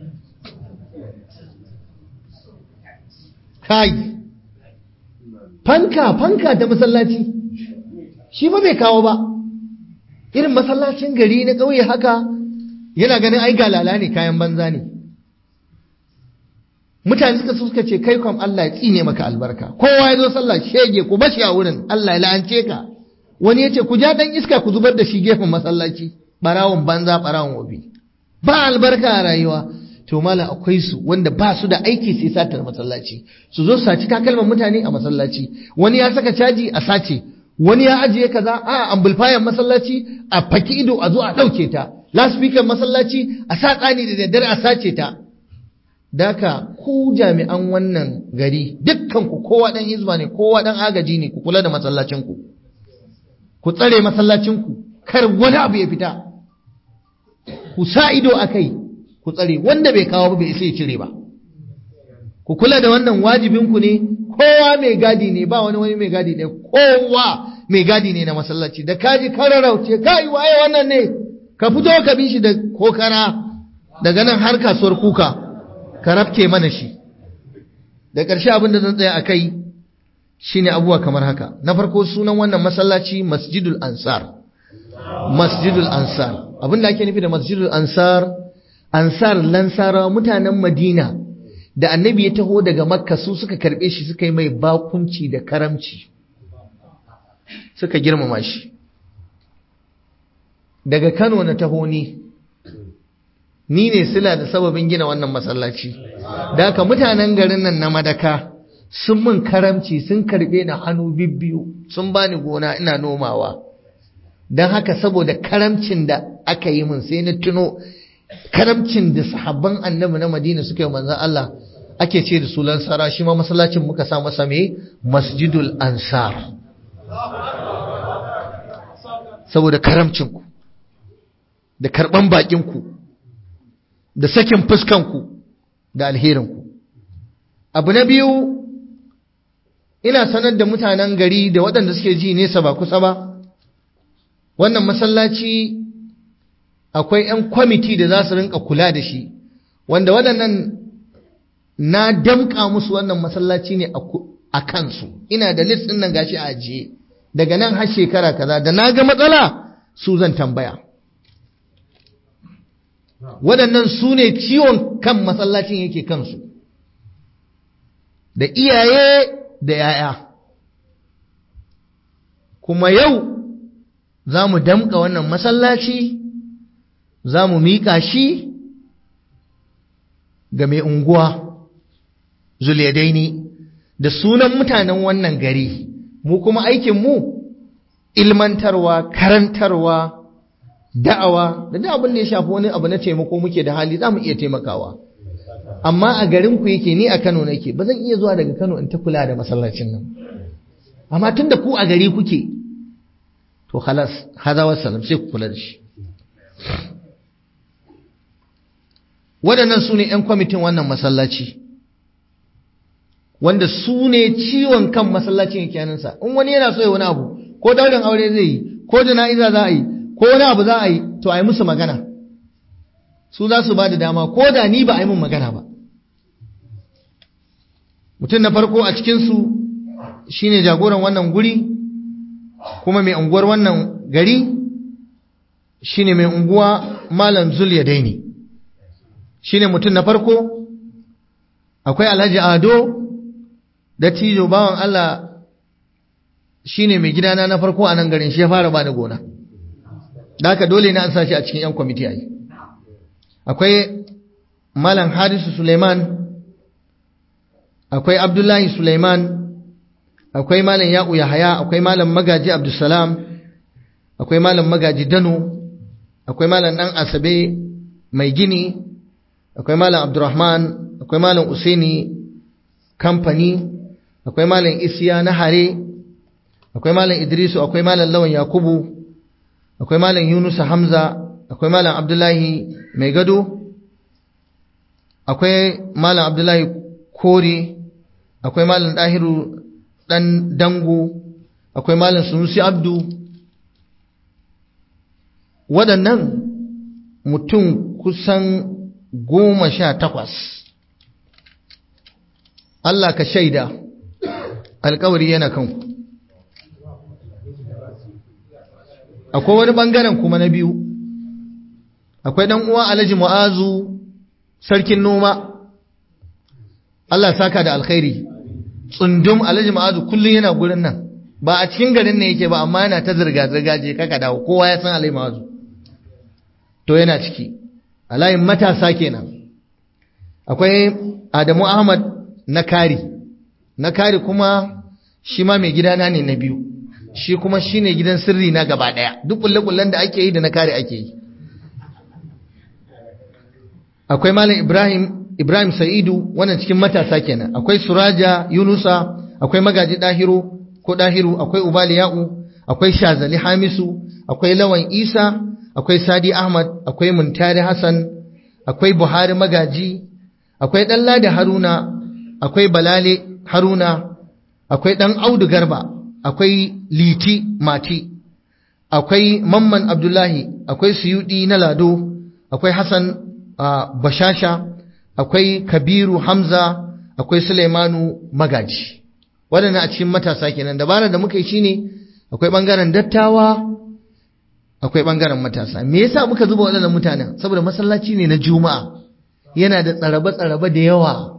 kai fanka fanka ta masallaci shi ba bai kawo ba irin masallacin gari na ƙauye haka yana ganin ai galala ne kayan banza ne mutane suka suka ce kai kwam Allah ya tsine maka albarka kowa ya zo sallah shege ku bashi a wurin Allah ya la'ance ka wani ya ce ku ja dan iska ku zubar da shi gefen masallaci barawon banza barawon wabi ba albarka a rayuwa to malam akwai su wanda ba su da aiki sai satar masallaci su zo su saci takalman mutane a masallaci wani ya saka caji a sace wani ya ajiye kaza a amplifier masallaci a faki ido a zo a dauke ta loudspeaker masallaci a sa tsani da daddare a sace ta daka ku jami'an wannan gari dukkan ku kowa dan hizba ne kowa dan agaji ne ku kula da masallacin ku ku tsare masallacin ku kar wani abu ya fita ku sa ido akai ku tsare wanda bai kawo ba bai isa ya cire ba ku kula da wannan wajibin ku ne kowa mai gadi ne ba wani wani mai gadi ne kowa mai gadi ne na masallaci da kaji kararauce kai waye wannan ne ka fito ka bi shi da kokara daga nan har kasuwar kuka ka rafke mana shi da ƙarshe abin da zan tsaya a kai shine abubuwa kamar haka na farko sunan wannan masallaci masjidul ansar masjidul ansar abin da ake nufi da masjidul ansar ansar lansara mutanen madina da annabi ya taho daga makka su suka karɓe shi suka yi mai bakunci da karamci suka girmama shi daga kano na taho ni ni ne sila da sababin gina wannan masallaci da haka mutanen garin nan na madaka sun mun karamci sun karbe ni hannu bibbiyu sun bani gona ina nomawa don haka saboda karamcin da aka yi mun sai na tuno karamcin da sahabban annabi na madina suka yi manzan Allah ake ce da sulan sara shi ma masallacin muka sa masa me masjidul ansar saboda karamcinku da karban bakinku da sakin fuskanku da alherinku abu na biyu ina sanar da mutanen gari da waɗanda suke ji nesa ba kusa ba wannan masallaci akwai 'yan kwamiti da za su rinka kula da shi wanda waɗannan na damƙa musu wannan masallaci ne a kansu ina da list ɗin nan gashi a ajiye daga nan har shekara kaza da na ga matsala su zan tambaya waɗannan su ne ciwon kan masallacin yake kansu da iyaye da ‘ya'ya kuma yau za mu damƙa wannan masallaci za mu miƙa shi ga mai unguwa zuliyadaini da sunan mutanen wannan gari mu kuma aikinmu ilmantarwa karantarwa da'awa da duk abin da ya shafi wani abu na taimako muke da hali za mu iya taimakawa amma a garin ku yake ni a Kano nake ba zan iya zuwa daga Kano in ta kula da masallacin nan amma tunda ku a gari kuke to khalas hada wassalam sai ku kula da shi waɗannan su ne 'yan kwamitin wannan masallaci wanda su ne ciwon kan masallacin yake hannunsa in wani yana so ya wani abu ko daurin aure zai yi ko jana'iza za a yi ko wani abu za a yi to a yi musu magana su za su ba da dama ko da ni ba a yi mun magana ba mutum na farko a cikinsu shi ne jagoran wannan guri kuma mai unguwar wannan gari shi ne mai unguwa malam zulya daini shi ne mutum na farko akwai alhaji ado da tijo bawan Allah shi ne mai gidana na farko a nan garin shi ya fara ba da gona da haka dole na an sa shi a cikin 'yan kwamiti a yi akwai malam harisu suleiman akwai abdullahi suleiman akwai malam ya'u yahaya akwai malam magaji abdulsalam akwai malam magaji dano akwai malam dan asabe mai gini akwai malam abdurrahman akwai malam usaini kamfani akwai malam isiya na hare akwai malam idrisu akwai malam lawan yakubu akwai malam yunusa hamza akwai malam abdullahi mai gado akwai malam abdullahi kore akwai malam dahiru dan dango akwai malam sunusi abdu waɗannan mutum kusan goma sha takwas Allah ka shaida alkawari yana kanku akwai wani ɓangaren kuma na biyu akwai ɗan uwa alhaji mu'azu sarkin noma Allah saka da alkhairi tsundum alhaji mu'azu kullum yana gurin nan ba a cikin garin ne yake ba amma yana ta zirga-zirga je kaka dawo kowa ya san alhaji mu'azu to yana ciki a layin matasa kenan akwai adamu ahmad na kari na kari kuma shi ma mai gidana ne na biyu shi kuma shi ne gidan sirri na gaba ɗaya duk kulle-kullen da ake yi da na kari ake yi akwai malam ibrahim ibrahim sa'idu wannan cikin matasa kenan akwai suraja yunusa akwai magaji dahiru ko dahiru akwai ubali ya'u akwai shazali hamisu akwai lawan isa akwai sadi ahmad akwai muntari hassan akwai buhari magaji akwai ɗan da haruna akwai balale haruna akwai ɗan audu garba akwai liti mati akwai mamman abdullahi akwai suyudi na lado akwai hassan bashasha akwai kabiru hamza akwai suleimanu magaji waɗanda a cikin matasa kenan dabarar da muka yi shine akwai ɓangaren dattawa akwai ɓangaren matasa me yasa muka zuba waɗannan mutanen saboda masallaci ne na juma'a yana da tsarabe-tsarabe da yawa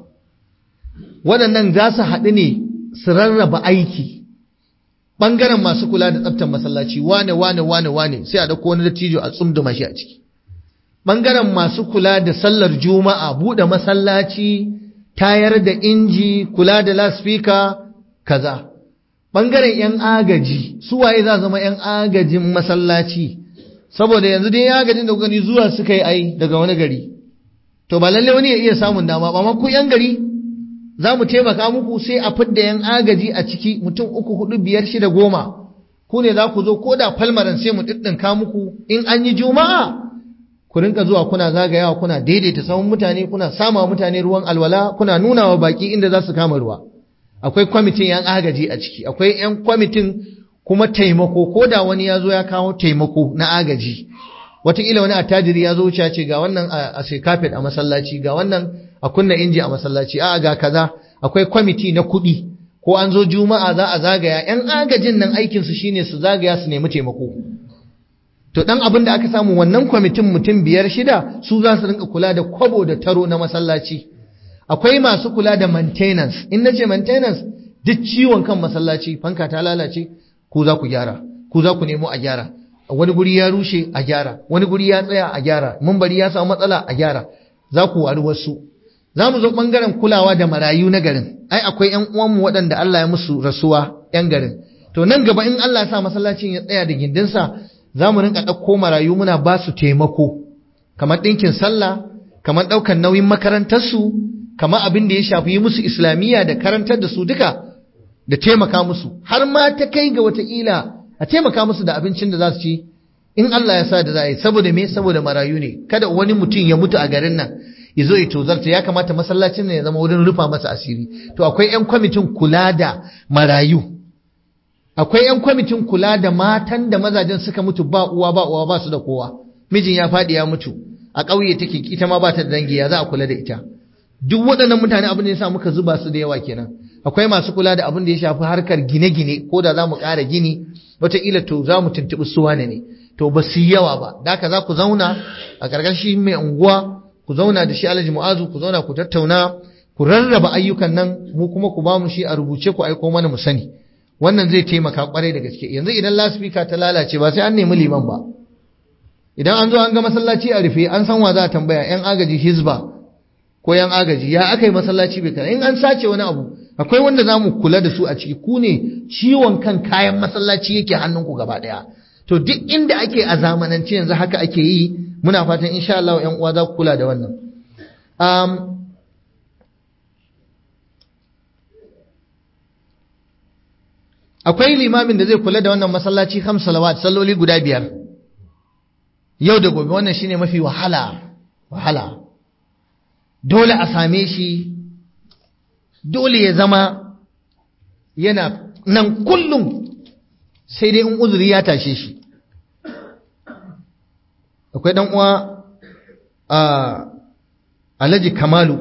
waɗannan za su haɗu ne su rarraba aiki ɓangaren masu kula da tsaftar masallaci wane wane wane wane sai a ɗauko wani dattijo a tsumduma shi a ciki ɓangaren masu kula da sallar juma'a buɗe masallaci tayar da inji kula da laspika kaza ɓangaren 'yan agaji su waye za zama 'yan agajin masallaci saboda yanzu dai agajin da gani zuwa suka yi ai daga wani gari to ba lalle wani ya iya samun dama ba ku 'yan gari za mu taimaka muku sai a fidda 'yan agaji a ciki mutum uku hudu biyar shida goma ku ne za ku zo ko da falmaran sai mu ɗiɗɗinka muku in an yi juma'a ku rinka zuwa kuna zagayawa kuna daidaita samun mutane kuna sama mutane ruwan alwala kuna nuna wa baki inda za su kama ruwa akwai kwamitin yan agaji a ciki akwai yan kwamitin kuma taimako ko da wani ya zo ya kawo taimako na agaji wataƙila wani attajiri ya zo wuce ce ga wannan a sai kafet a masallaci ga wannan a kunna inji a masallaci a ga kaza akwai kwamiti na kuɗi ko an zo juma'a za a zagaya yan agajin nan aikinsu shine su zagaya su nemi taimako to dan abin da aka samu wannan kwamitin mutum biyar shida su za su rinka kula da kwabo da taro na masallaci akwai masu kula da maintenance in nace maintenance duk ciwon kan masallaci fanka ta lalace ku za ku gyara ku za ku nemo a gyara wani guri ya rushe a gyara wani guri ya tsaya a gyara bari ya samu matsala a gyara za ku wari wasu za mu zo bangaren kulawa da marayu na garin ai akwai yan uwanmu waɗanda Allah ya musu rasuwa yan garin to nan gaba in Allah ya sa masallacin ya tsaya da gindinsa za mu rinka ɗauko marayu muna ba su taimako kamar ɗinkin sallah kamar ɗaukar nauyin makarantarsu kama abin da ya shafi yi musu islamiyya da karantar da su duka da taimaka musu har ma ta kai ga wataƙila a taimaka musu da abincin da za su ci in Allah ya sa da za a yi saboda me saboda marayu ne kada wani mutum ya mutu a garin nan ya zo ya tozarta ya kamata masallacin nan ya zama wurin rufa masa asiri to akwai 'yan kwamitin kula da marayu akwai 'yan kwamitin kula da matan da mazajen suka mutu ba uwa ba uwa ba su da kowa mijin ya faɗi ya mutu a ƙauye take ita ma ba ta da dangi ya za a kula da ita duk waɗannan mutane abin da ya sa muka zuba su da yawa kenan akwai masu kula da abin da ya shafi harkar gine-gine ko da za mu ƙara gini wataƙila to za mu tuntuɓi su wane ne to ba su yi yawa ba da haka za ku zauna a ƙarƙashin mai unguwa ku zauna da shi alhaji mu'azu ku zauna ku tattauna ku rarraba ayyukan nan mu kuma ku ba mu shi a rubuce ku aiko mana mu sani wannan zai taimaka kwarai da gaske yanzu idan lasfika ta lalace ba sai an nemi liman ba idan an zo an ga masallaci a rufe an san wa za a tambaya yan agaji hizba ko yan agaji ya aka yi masallaci bai kana in an sace wani abu akwai wanda za mu kula da su a ciki ku ne ciwon kan kayan masallaci yake hannunku gaba daya to duk inda ake a zamanance yanzu haka ake yi muna fatan insha Allah yan uwa za ku kula da wannan um, akwai limamin da zai kula da wannan masallaci kam salawat salloli guda biyar yau da gobe wannan shine mafi wahala wahala dole a same shi dole ya zama yana nan kullum sai dai in uzuri ya tashe shi akwai dan uwa a Alhaji Kamalu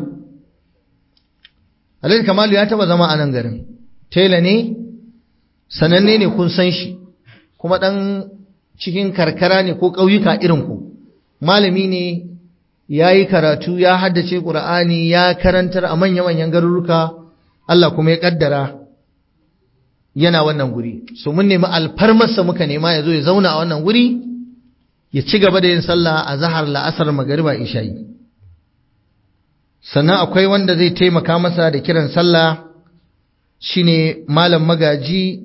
Alhaji Kamalu ya taba zama a nan garin tela ne sananne ne kun san shi kuma dan cikin karkara ne ko ƙauyuka irin ku malami ne ya yi karatu ya haddace ƙur'ani ya karantar a manya-manyan garuruka Allah kuma ya ƙaddara yana wannan guri so mun nemi alfarmarsa muka nema ya zo ya zauna a wannan guri ya ci gaba da yin sallah a zahar la'asar magariba isha'i sannan akwai wanda zai taimaka masa da kiran sallah shine malam magaji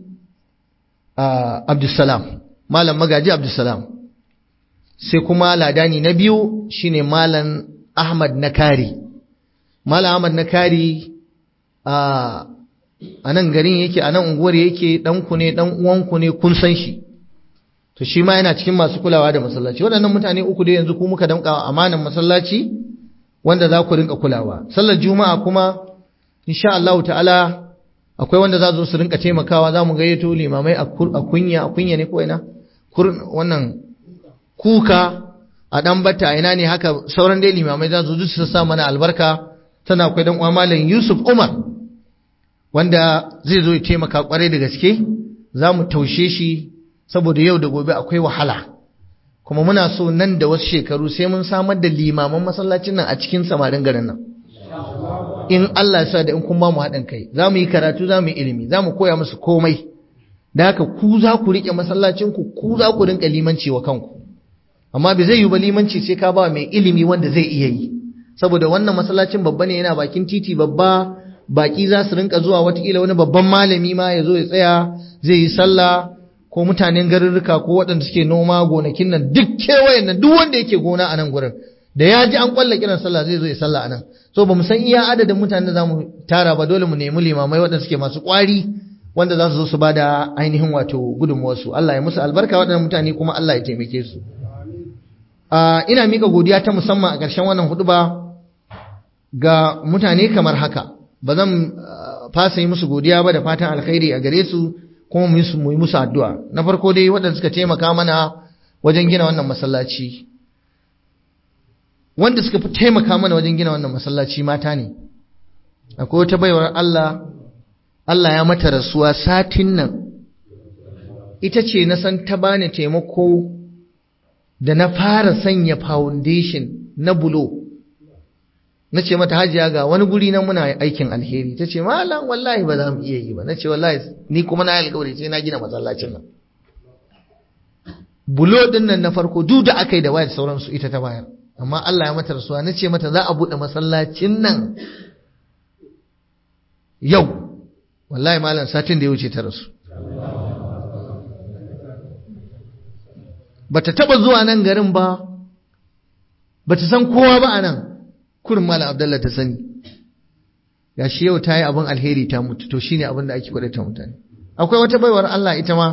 abdulsalam malam magaji abdulsalam sai kuma ladani na biyu shine malam ahmad nakari malam ahmad nakari a nan garin yake a nan unguwar yake ɗanku ne ɗan uwanku ne kun san shi to shi ma yana cikin masu kulawa da masallaci waɗannan mutane uku da yanzu ku muka damƙa amanan masallaci wanda za ku rinka kulawa sallar juma'a kuma insha Allah ta'ala akwai wanda za su rinka taimakawa za mu gayyato limamai a kunya a kunya ne ko ina wannan kuka a dan bata a ina ne haka sauran dai limamai za su su sa mana albarka tana akwai dan uwa malam Yusuf Umar wanda zai zo ya taimaka kwarai da gaske za mu taushe shi saboda yau da gobe akwai wahala kuma muna so nan da wasu shekaru sai mun samar da limaman masallacin nan a cikin samarin garin nan in Allah sa da in kun ba mu haɗin kai za mu yi karatu za mu yi ilimi za mu koya musu komai da haka ku za ku riƙe masallacinku ku za ku rinƙa limanci wa kanku amma bai zai yi ba limanci sai ka ba mai ilimi wanda zai iya yi saboda wannan masallacin babba ne yana bakin titi babba baki za su rinka zuwa watakila wani babban malami ma ya zo ya tsaya zai yi sallah ko mutanen garurruka ko waɗanda suke noma gonakin nan duk kewayen nan duk wanda yake gona a nan gurin da ya ji an kwalla kiran sallah zai zo ya sallah a nan so ba mu san iya adadin mutanen da za mu tara ba dole mu nemi limamai waɗanda suke masu ƙwari wanda za su zo su ba da ainihin wato gudunmuwarsu Allah ya musu albarka waɗannan mutane kuma Allah ya taimake su ina mika godiya ta musamman a ƙarshen wannan huduba ga mutane kamar haka ba zan fasa yi musu godiya ba da fatan alkhairi a gare su kuma mu yi musu addu'a na farko dai waɗanda suka taimaka mana wajen gina wannan masallaci wanda suka fi taimaka mana wajen gina wannan masallaci mata ne akwai wata baiwar Allah Allah ya mata rasuwa satin nan ita ce na san ta bani taimako da na fara sanya foundation na bulo na ce mata hajiya ga wani guri na muna aikin alheri ta ce malam wallahi ba za mu iya yi ba na ce wallahi ni kuma na alkawari sai na gina masallacin nan bulo din nan na farko duk da aka yi da wayar sauransu ita ta bayar amma Allah ya mata rasuwa na ce mata za a buɗe masallacin nan yau wallahi malam satin da ya wuce ta rasu bata taba zuwa nan garin ba bata san kowa ba a nan kurin malam abdallah ta sani gashi yau ta yi abin alheri ta mutu to shine abin da ake ta mutane akwai wata baiwar Allah ita ma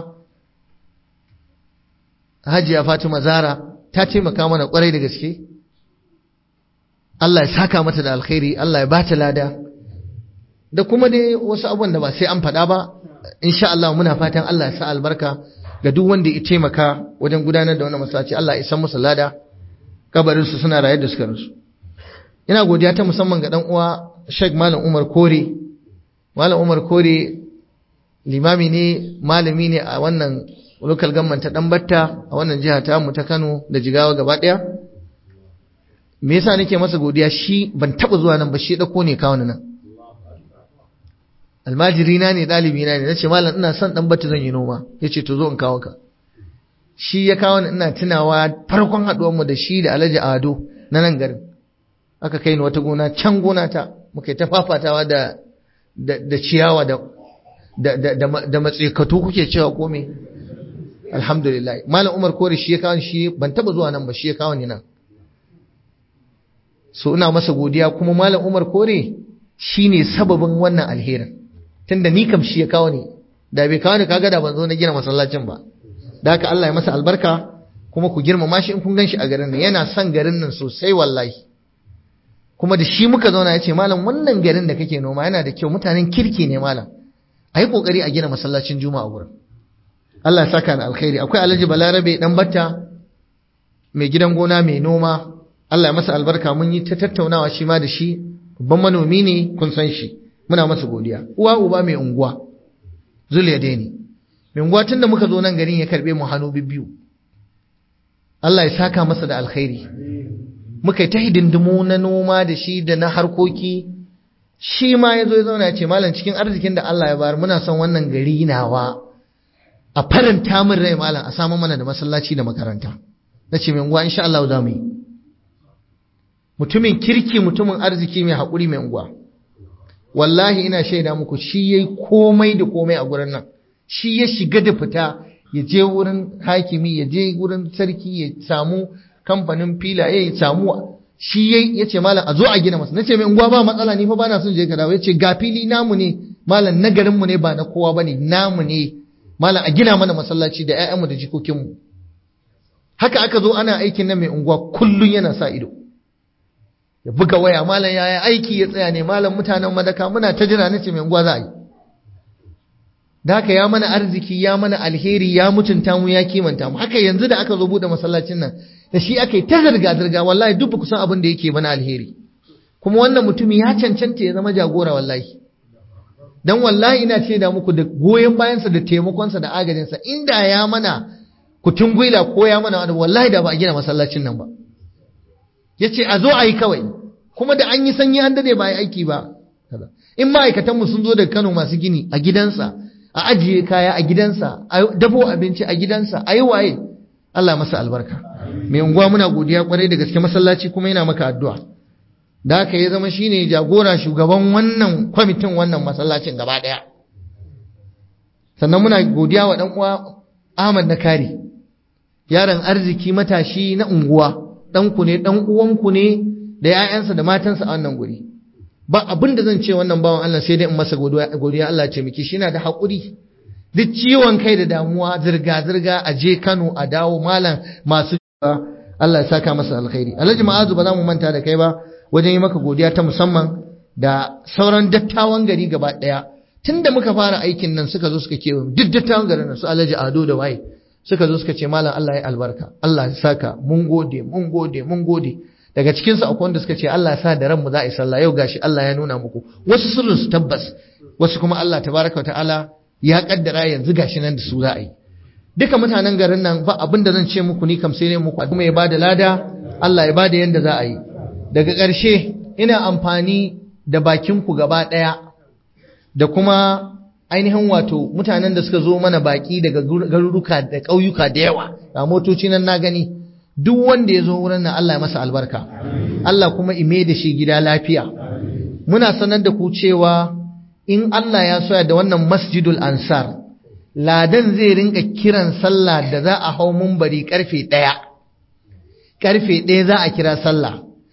Hajiya Fatima Zara ta taimaka mana kwarai da gaske Allah ya saka mata da alkhairi Allah ya bata lada da kuma dai wasu abubuwan da ba sai an faɗa ba insha Allah muna fatan Allah ya sa albarka ga duk wanda ya taimaka wajen gudanar da wannan masallaci Allah ya san musu lada kabarin su suna raye da suka rasu ina godiya ta musamman ga dan uwa Sheikh Malam Umar Kore Malam Umar Kore limami ne malami ne a wannan local government ta Dambatta a wannan jiha ta mu ta Kano da Jigawa gaba daya me yasa nake masa godiya shi ban taba zuwa nan ba shi dauko ne kawo nan almajiri na ne dalibi na ne nace malam ina son dan bata zan yi noma yace to zo in kawo ka shi ya kawo ni ina tunawa farkon haduwar mu da shi da Alhaji Ado na nan garin aka kai ni wata gona can gona ta muka ta fafatawa da da ciyawa da da da da matsikatu kuke cewa ko me alhamdulillah malam Umar Kore shi ya kawo shi ban taba zuwa nan ba shi ya kawo ni nan so ina masa godiya kuma malam Umar Kore shine sababin wannan alherin tunda ni kam shi ya kawo ni da bai kawo ni kaga da ban zo na gina masallacin ba da haka Allah ya masa albarka kuma ku girmama shi in kun ganshi a garin nan yana son garin nan sosai wallahi kuma da shi muka zauna ya ce malam wannan garin da kake noma yana da kyau mutanen kirki ne malam a yi kokari a gina masallacin juma'a a gurin Allah ya saka ni alkhairi akwai Alhaji Balarabe dan batta mai gidan gona mai noma Allah ya masa albarka mun yi ta tattaunawa shi ma da shi babban manomi ne kun san shi muna masa godiya uwa uba mai unguwa zuliya dai mai unguwa tun da muka zo nan garin ya karbe mu hannu biyu Allah ya saka masa da alkhairi muka yi ta hidindimu na noma da shi da na harkoki shi ma ya zo ya zauna ya ce malam cikin arzikin da Allah ya bayar muna son wannan gari nawa a faranta min rai malam a samu mana da masallaci da makaranta na ce mai unguwa insha Allah za mu yi mutumin kirki mutumin arziki mai haƙuri mai unguwa wallahi ina shaida muku shi yayi komai da komai a gurin nan shi ya shiga da fita ya je wurin hakimi ya je wurin sarki ya samu kamfanin filaye ya samu shi yayi yace malam a zo a gina masa nace mai unguwa ba matsala ni fa bana son je ka dawo yace ga fili namu ne malam na garin mu ne ba na kowa bane namu ne malam a gina mana masallaci da ƴaƴanmu da jikokinmu haka aka zo ana aikin nan mai unguwa kullun yana sa ido ya buga waya malam yaya aiki ya tsaya ne malam mutanen madaka muna ta jira nace mai unguwa za a yi da haka ya mana arziki ya mana alheri ya mutunta mu ya kimanta mu haka yanzu da aka zo bude masallacin nan da shi aka yi ta zirga zirga wallahi duk ba kusan abin da yake mana alheri kuma wannan mutumi ya cancanta ya zama jagora wallahi dan wallahi ina ce da muku da goyon bayansa da taimakonsa da agajinsa inda ya mana kutun gwila ko ya mana wani wallahi da ba a gina masallacin nan ba ya ce a zo a yi kawai kuma da an yi sanyi an dade ba a yi aiki ba in ma'aikatanmu sun zo daga kano masu gini a gidansa a ajiye kaya a gidansa a dabo abinci a gidansa a yi waye Allah masa albarka mai unguwa muna godiya kwarai da gaske masallaci kuma yana maka addu'a da haka ya zama shine jagora shugaban wannan kwamitin wannan masallacin gaba daya sannan muna godiya wa dan uwa Ahmad Nakari yaron arziki matashi na unguwa ɗanku ne ɗan uwanku ne da ‘ya'yansa da matansa a wannan guri ba abin da zan ce wannan bawan Allah sai dai in masa godiya Allah ce miki shi na da haƙuri duk ciwon kai da damuwa zirga-zirga a je Kano a dawo malam masu Allah ya saka masa alkhairi Alhaji Ma'azu ba za mu manta da kai ba wajen yi maka godiya ta musamman da sauran dattawan gari gaba ɗaya tunda muka fara aikin nan suka zo suka kewa duk dattawan garin nan su Alhaji Ado da waye suka zo suka ce malam Allah ya albarka Allah ya saka mun gode mun gode mun gode daga cikin su akwai wanda suka ce Allah ya sa da ranmu za a yi sallah yau gashi Allah ya nuna muku wasu sirrin su tabbas wasu kuma Allah tabaraka ta'ala ya kaddara yanzu gashi nan da su za a yi duka mutanen garin nan ba abin da zan ce muku ni kam sai ne muku kuma ya bada lada Allah ya bada yanda za a yi daga ƙarshe ina amfani da bakin ku gaba ɗaya da kuma ainihin wato mutanen da suka zo mana baki daga garuruka da ƙauyuka da yawa ga motoci nan na gani duk wanda ya zo wurin nan Allah ya masa albarka Allah kuma ime da shi gida lafiya muna sanar da ku cewa in Allah ya soya da wannan masjidul ansar ladan zai rinka kiran sallah da za a hau mumbari karfe ɗaya karfe ɗaya za a kira sallah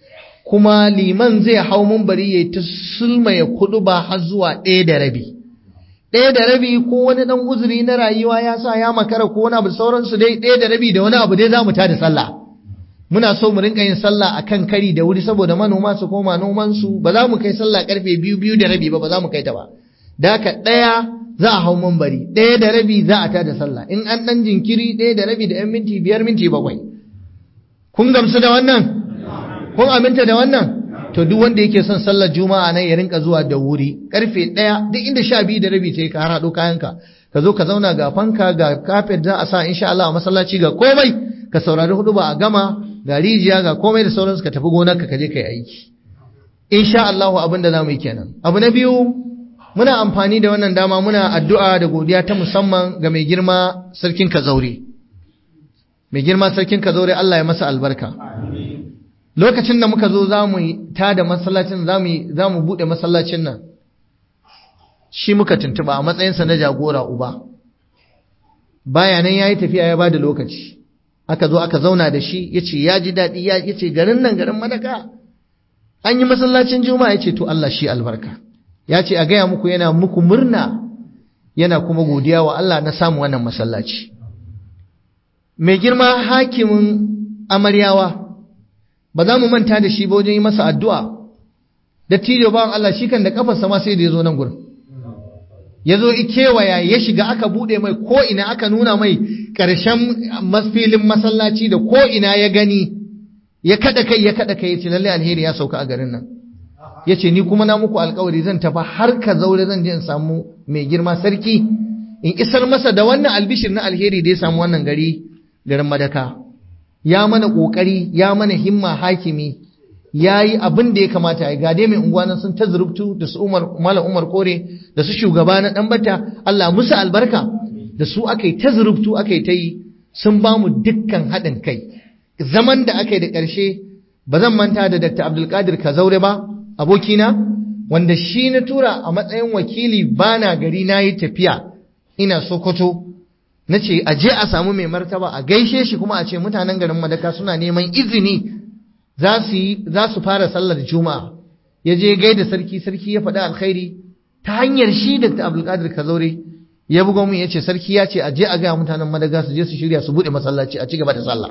kuma liman zai hau mumbari ya ta sulma ya kudu ba har zuwa ɗaya da rabi ɗaya da rabi ko wani ɗan uzuri na rayuwa ya sa ya makara ko wani abu sauransu dai ɗaya da rabi da wani abu dai za mu tada sallah muna so mu rinka yin sallah akan kari da wuri saboda manoma su koma nomansu ba za mu kai sallah karfe biyu biyu da rabi ba ba za mu kai ta ba da haka ɗaya za a hau mambari ɗaya da rabi za a tada sallah in an ɗan jinkiri ɗaya da rabi da ‘yan minti biyar minti bakwai kun gamsu da wannan kun aminta da wannan to duk wanda yake son sallar juma'a nan ya rinka zuwa da wuri karfe ɗaya duk inda sha biyu da rabi ta yi ka haɗo kayanka ka zo ka zauna ga fanka ga kafet za a sa insha Allah a masallaci ga komai ka saurari hudu ba a gama ga rijiya ga komai da sauransu ka tafi gonar ka je ka yi aiki insha Allah abin da za mu yi kenan abu na biyu muna amfani da wannan dama muna addu'a da godiya ta musamman ga mai girma sarkin kazaure mai girma sarkin kazaure Allah ya masa albarka lokacin da muka zo za mu ta da masallacin za mu buɗe masallacin nan shi muka tuntuba a matsayinsa na jagora uba bayanan ya yi tafiya ya ba da lokaci aka zo aka zauna da shi ya ce ya ji daɗi ya ce garin nan garin madaka an yi masallacin juma'a ya ce to Allah shi albarka ya ce a gaya muku yana muku murna yana kuma godiya wa Allah na samu wannan masallaci mai girma hakimin amaryawa ba za mu manta da shi ba wajen yi masa addu'a da tijo bawan Allah shi kan da kafarsa ma sai da ya zo nan gurin ya zo kewaya ya shiga aka buɗe mai ko'ina aka nuna mai ƙarshen masfilin masallaci da ko'ina ya gani ya kaɗa kai ya kaɗa kai ya ce lallai alheri ya sauka a garin nan ya ce ni kuma na muku alkawari zan tafi har ka zaure zan je in samu mai girma sarki in isar masa da wannan albishir na alheri da ya samu wannan gari garin madaka ya mana kokari ya mana himma hakimi ya yi abin da ya kamata ya gade mai unguwanan sun ta zurubtu da su umar malam umar kore da su shugaba na dan bata Allah musu albarka da su aka yi ta zurubtu aka yi ta yi sun ba mu dukkan haɗin kai zaman da aka yi da ƙarshe ba zan manta da Dr. Abdulkadir Kazaure ba abokina wanda shi na tura a matsayin wakili bana gari na yi tafiya ina sokoto na ce a je a samu mai martaba a gaishe shi kuma a ce mutanen garin madaka suna neman izini za su fara sallar juma'a ya je gaida sarki sarki ya faɗi alkhairi ta hanyar shi da abdulkadir kazaure ya buga mun ya ce sarki ya ce a je a gaya mutanen madaga su je su shirya su buɗe masallaci a ci gaba da sallah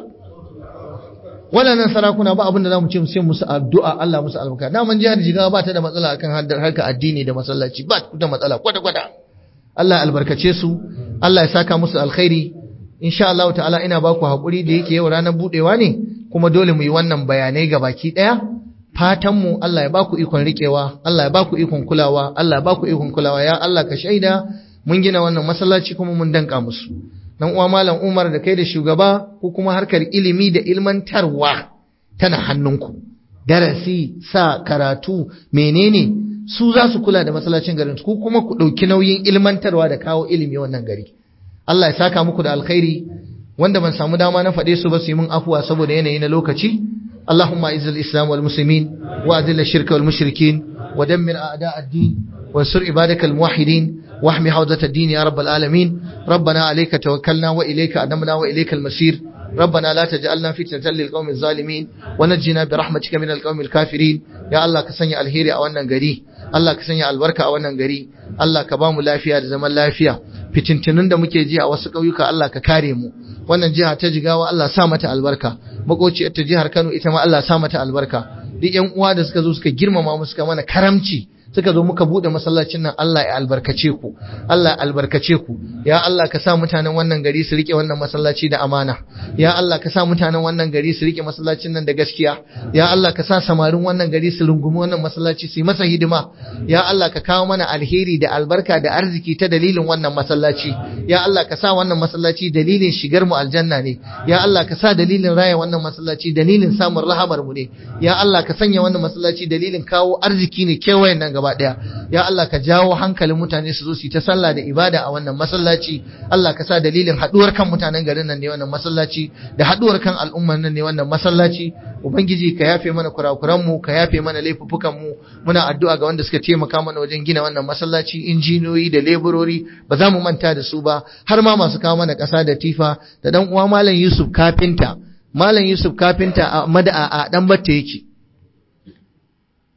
waɗannan sarakuna ba abin da za mu ce mu sai musu addu'a Allah musu albarka daman jihar jigawa ba ta da matsala akan harka addini da masallaci ba ta da matsala kwata-kwata Allah albarkace su Allah ya saka musu alkhairi insha Allah ta'ala ina ba ku haƙuri da yake yau ranar buɗewa ne kuma dole mu yi wannan bayanai ga baki ɗaya fatan mu Allah ya ba ku ikon riƙewa Allah ya ba ku ikon kulawa Allah ya ba ku ikon kulawa ya Allah ka shaida mun gina wannan masallaci kuma mun danka musu dan uwa malam Umar da kai da shugaba ko kuma harkar ilimi da ilmantarwa tana hannunku darasi sa karatu menene su za su kula da masallacin garin ku kuma ku ɗauki nauyin ilmantarwa da kawo ilimi wannan gari Allah ya saka muku da alkhairi wanda ban samu dama na faɗe su ba su yi mun afuwa saboda yanayi na lokaci اللهم اعز الاسلام والمسلمين واذل الشرك والمشركين ودمر اعداء الدين وانصر عبادك الموحدين واحمي حوزة الدين يا رب العالمين ربنا عليك توكلنا واليك انبنا واليك المسير ربنا لا تجعلنا فتنة للقوم الظالمين ونجنا برحمتك من القوم الكافرين يا الله كسني الهيري a wannan gari Allah ka sanya albarka a wannan gari Allah ka ba mu lafiya da zaman lafiya fitintunun da muke ji a wasu ƙauyuka Allah ka kare mu wannan jiha ta jigawa Allah sa mata albarka makociyar ta jihar Kano ita ma Allah sa mata albarka duk ƴan uwa da suka zo suka girmama mu suka mana karamci suka zo muka bude masallacin nan Allah ya albarkace ku Allah ya albarkace ku ya Allah ka sa mutanen wannan gari su rike wannan masallaci da amana ya Allah ka sa mutanen wannan gari su rike masallacin nan da gaskiya ya Allah ka sa samarin wannan gari su rungumi wannan masallaci su yi masa hidima ya Allah ka kawo mana alheri da albarka da arziki ta dalilin wannan masallaci ya Allah ka sa wannan masallaci dalilin shigar mu aljanna ne ya Allah ka sa dalilin raya wannan masallaci dalilin samun rahamar mu ne ya Allah ka sanya wannan masallaci dalilin kawo arziki ne kewayen nan gaba daya ya Allah ka jawo hankalin mutane su zo su yi ta sallah da ibada a wannan masallaci Allah ka sa dalilin haduwar kan mutanen garin nan ne wannan masallaci da haduwar kan al'ummar nan ne wannan masallaci ubangiji ka yafe mana kurakuran mu ka yafe mana laifuffukan mu muna addu'a ga wanda suka taimaka mana wajen gina wannan masallaci injiniyoyi da leburori ba za mu manta da su ba har ma masu kawo mana ƙasa da tifa da dan uwa malam Yusuf kafinta malam Yusuf kafinta a mada'a a dan batta yake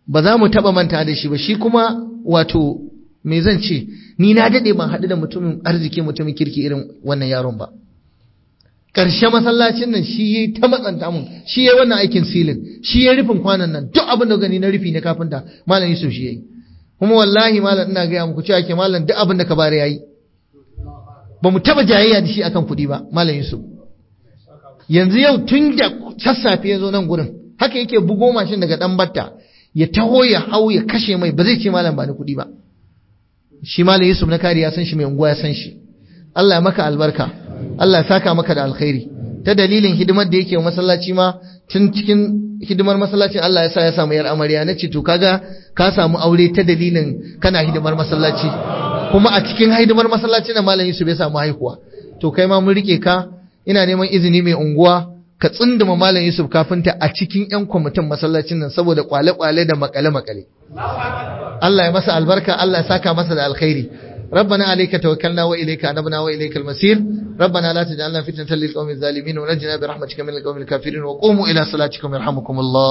ba za mu taba manta da shi ba shi kuma wato me zan ce ni na dade ban haɗu da mutumin arziki mutumin kirki irin wannan yaron ba ƙarshe masallacin nan shi yi ta matsanta mun shi yi wannan aikin silin shi ya rufin kwanan nan duk abin da gani na rufi na kafinta malam Yusuf shi yayi kuma wallahi malam ina gaya muku cewa ke malam duk abin da ka bare yayi ba mu taba jayayya da shi akan kuɗi ba malam Yusuf yanzu yau tun da sassafe ya zo nan gurin haka yake bugo mashin daga dan batta ya taho ya hau ya kashe mai ba zai ce malam ba ni kuɗi ba shi malam Yusuf na kariya san shi mai unguwa ya san shi Allah ya maka albarka Allah ya saka maka da alkhairi ta dalilin hidimar da yake wa masallaci ma tun cikin hidimar masallacin Allah ya sa ya samu yar amarya na ce to kaga ka samu aure ta dalilin kana hidimar masallaci kuma a cikin hidimar masallaci na malam Yusuf ya samu haihuwa to kai ma mun rike ka ina neman izini mai unguwa ka tsunduma malam Yusuf kafinta a cikin yan kwamitin masallacin nan saboda kwale-kwale da makale-makale Allah ya masa albarka Allah ya saka masa da alkhairi ربنا عليك توكلنا وإليك أنبنا وإليك المسير ربنا لا تجعلنا فتنة للقوم الظالمين ونجنا برحمتك من القوم الكافرين وقوموا إلى صلاتكم يرحمكم الله